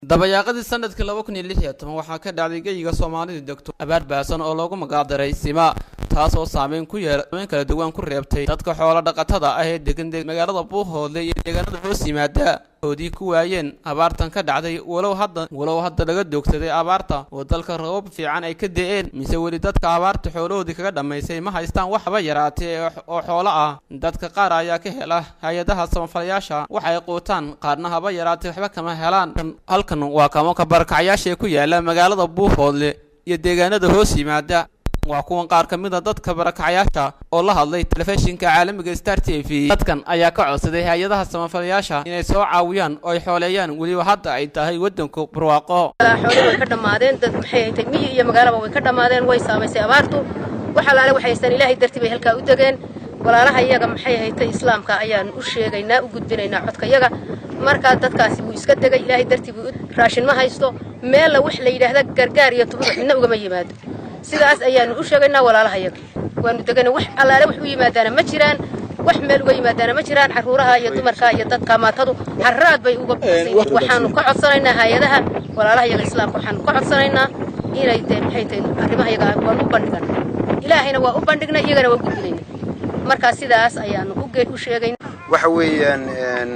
dabayaaqadii sanadkii laba kun iyo lix iyo toban waxaa ka dhacday geyiga soomaalida degto abaar baasan oo loogu magacdaray sima taas oo saameyn ku yeela saameyn kala duwan ku reebtay dadka xoolo dhaqatada ah ee degan magaalada buuhoodle iyo deegaanada hoos yimaada oodii ku waayeen abaartan ka dhacday walow hadda walow hadda laga doogsaday abaarta oo dalka rabab fiican ay ka da-een mise weli dadka abaarta xoolahoodii kaga dhammaysay ma haystaan waxba yaraatee oo xoolo ah dadka qaar ayaa ka hela hay-adaha samafalayaasha wax ay quutaan qaarna haba yaraatee waxba kama helaan halkan waa kamoka barakacyaashaee ku yaala magaalada buuhoodle iyo deegaanada hoos yimaada waa kuwan qaar ka mid a dadka barakacyaasha oo la hadlay telefishinka caalamiga star t v dadkan ayaa ka codsaday hay-adaha samafalayaasha inay soo caawiyaan oo ay xooleeyaan weliba hadda ay tahay waddanku barwaaqo xoolii way ka dhammaadeen dad maxay haytay miyi iyo magaalaba way ka dhammaadeen way saamaysay abaartu wax allaale waxay haystaan ilaahay dartii bay halkaa u degeen walaalaha iyaga maxay haytay islaamka ayaan u sheegaynaa u gudbinaynaa codka yaga markaa dadkaasi wuu iska degay ilaahay dartii buu raashin ma haysto meella wax la yidhaahda gargaar iyo tuburuc midna ugama yimaado sidaas ayaanu u sheegaynaa walaalaha yaga waanu degana wax allaale wax u yimaadaana ma jiraan wax meel uga yimaadaana ma jiraan carruuraha iyo dumarka iyo dadka maatadu harraad bay uga buuxsay waxaanu ka codsanaynaa hay-adaha walaalaha yaga islaamka waxaanu ka codsanaynaa inay dee maxay tahay arrimaha yaga waan u bandhigan ilaahayna waa u bandhignay iyagana waa gudbinayna markaa sidaas ayaanu u sheegayna waxa weeyaan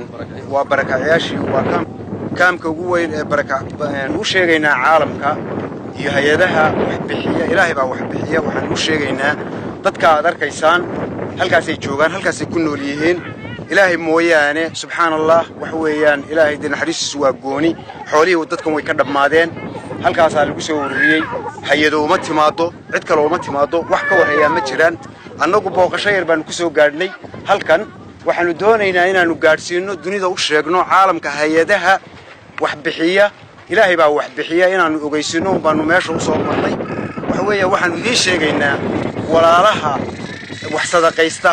waa barakacyaashii waa kaamka ugu weyn ee u sheegaynaa caalamka iyo hay-adaha waxbixiya ilaahay baa waxbixiya waxaan u sheegaynaa dadka aad arkaysaan halkaasay joogaan halkaasay ku nool yihiin ilaahay mooyaane subxaan allah waxa weeyaan ilaahay dee naxariistiisu waa gooni xoolihii dadkan way ka dhammaadeen halkaasaa lagu soo ururiyey hay-ado uma timaaddo cid kale uma timaaddo wax ka warhayaa ma jiraan annagu booqasho yar baannu ku soo gaadhnay halkan waxaannu doonaynaa inaannu gaadhsiinno dunida u sheegno caalamka hay-adaha waxbixiya ilaahay baa waxbixiya inaannu ogaysinno un baannu meesha u soo marnay waxa weeya waxaannu idiin sheegaynaa walaalaha wax sadaqaysta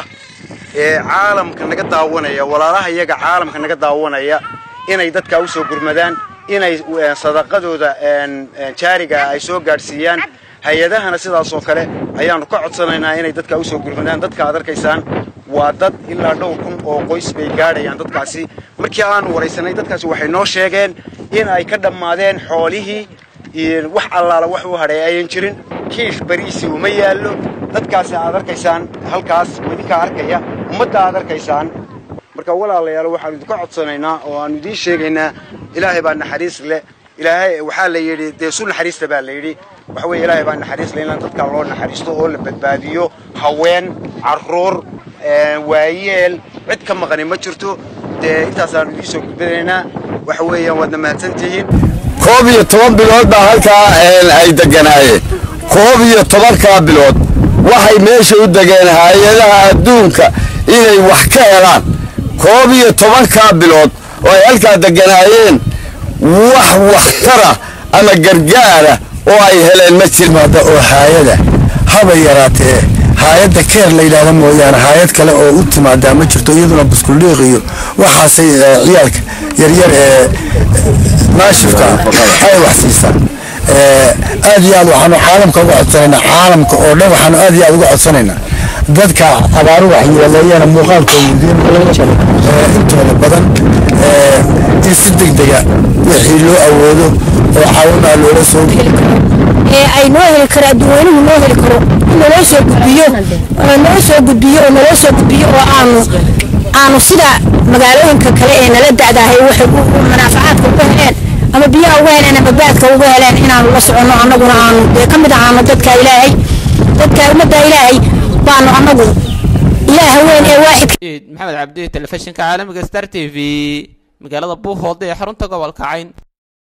ee caalamka naga daawanaya walaalaha iyaga caalamka naga daawanaya inay dadkaa u soo gurmadaan inay sadaqadooda jaariga ay soo gaadhsiiyaan hay-adahana sidaasoo kale ayaannu ka codsanaynaa inay dadkaa u soo gurmadaan dadka aad arkaysaan waa dad ilaa dhowr kun oo qoys bay gaadhayaan dadkaasi markii aanu waraysanay dadkaasi waxay noo sheegeen in ay ka dhammaadeen xoolihii wax allaala wax u hadhay ayan jirin kiish bariisi uma yaallo dadkaasi aad arkaysaan halkaas idinkaa arkaya ummadda aad arkaysaan marka walaalayaal waxaanu idinka codsanaynaa oo aanu idiin sheegaynaa ilaahay baa naxariis leh ilaahay waxaa la yidhi dee su naxariista baa la yidhi waxa weye ilaahay baa naxariis leh in dadkaa loo naxariisto oo la badbaadiyo haween carruur waayeel cid ka maqani ma jirto dee intaasaanu idiin soo gudbinaynaa waxa weeyaan waadna mahadsantihiin koob iyo toban bilood baa halkaa ay deganaayeen koob iyo tobankaa bilood waxay meesha u degeen hay-adaha adduunka inay wax ka helaan koob iyo tobankaa bilood oo ay halkaa deganaayeen wax wakhtara ama gargaara oo ay heleen ma jirmaada oo haayada haba yaraatee haayadda keer la yidhaahda mooyaane haayad kale oo u timaadaa ma jirto iyaduna buskuldhiiq iyo waxaasay ciyaalka yaryar ee naashifka ay wax siisaan aad iyo aad waxaanu caalamka uga codsanaynaa caalamka oo dhan waxaanu aad iyo aad uga codsanaynaa dadka abaaru waxyeeleeyana muuqaalkooda intooda badan in si degdega wixii loo awoodo oo caawinaa loola soo ee ay noo heli karo adduunweynuhu noo heli karo in naloo soo gudbiyo naloo soo gudbiyo oo naloo soo gudbiyo oo aanu aanu sida magaalooyinka kale ee nala da'dahay waxay manaafacaadka uga heleen ama biyaha uga heleen ama baadka uga heleen inaanu la soconno annaguna aanu dee ka mid ahaano dadka ilaahay dadka ummadda ilaahay baanu annagu ilaaha weyn ee waaxid maxamed cabdi telefishinka caalamiga star t v magaalada buuhoodle ee xarunta gobolka cayn